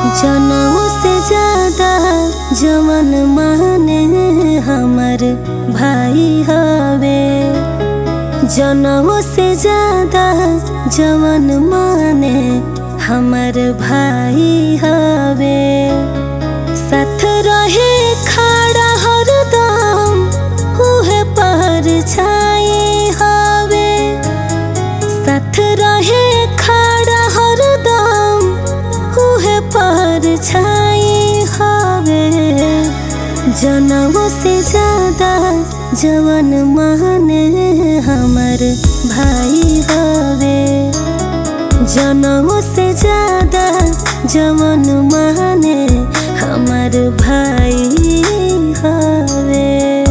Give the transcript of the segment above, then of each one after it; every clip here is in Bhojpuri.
जनऊ से ज्यादा जवन माने हमर भाई हवे जनऊ से ज्यादा जवन माने हमर भाई हवे साथ रहे खड़ा हरदम उहे पर छाए हवे साथ रहे खड़ा हरदम उहे पर छाए हवे जनमों से ज्यादा जवन माने हमर भाई हवे जनमों से ज्यादा जवन माने हमर भाई हवे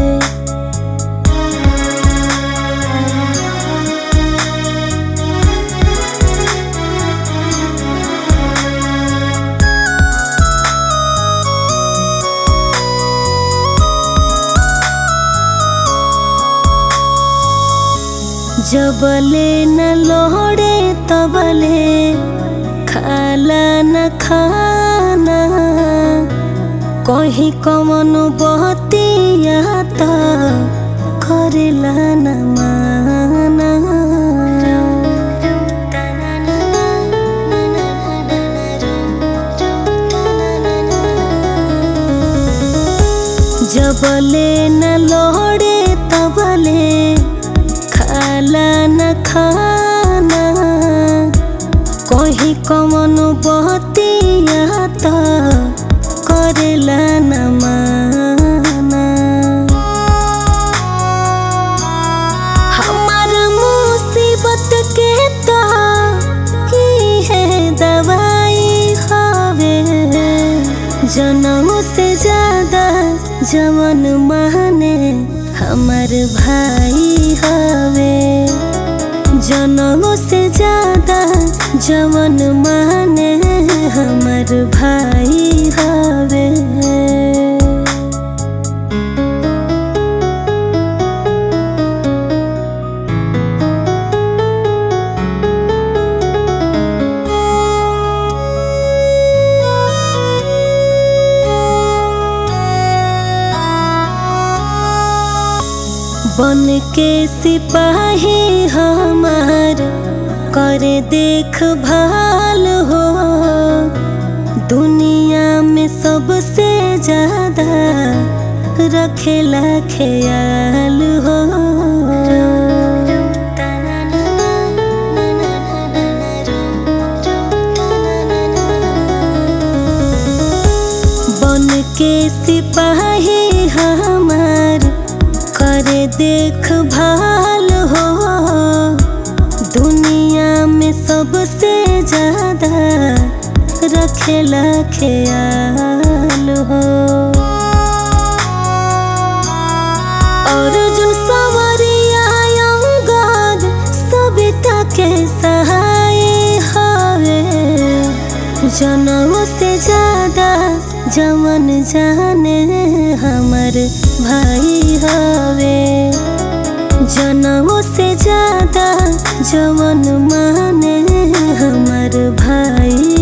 जबले न लोड़े तबले खाला न खाना कहीं कमन बहतिया त करेला न माना जबले न लोड़े तबले खाला न खाना कहीं कमन बहतिया त करेला न माना हमार मुसीबत के त ही है दवाई हवे जनम से ज्यादा जवन माने हमर भाई हवे जनम से ज्यादा जवन माने हमर भाई हवे बन के सिपाही हमार करे देख भाल हो दुनिया में सबसे ज्यादा रखेला ख्याल हो बन के सिपाही हमार करे देख भाल हो दुनिया में सबसे ज्यादा रखेला ख्याल हो और जो सवरिया अंगद सविता के सहाय हवे जनम से ज्यादा जवन जाने हमर भाई हवे जनम से ज्यादा जवन माने हमर भाई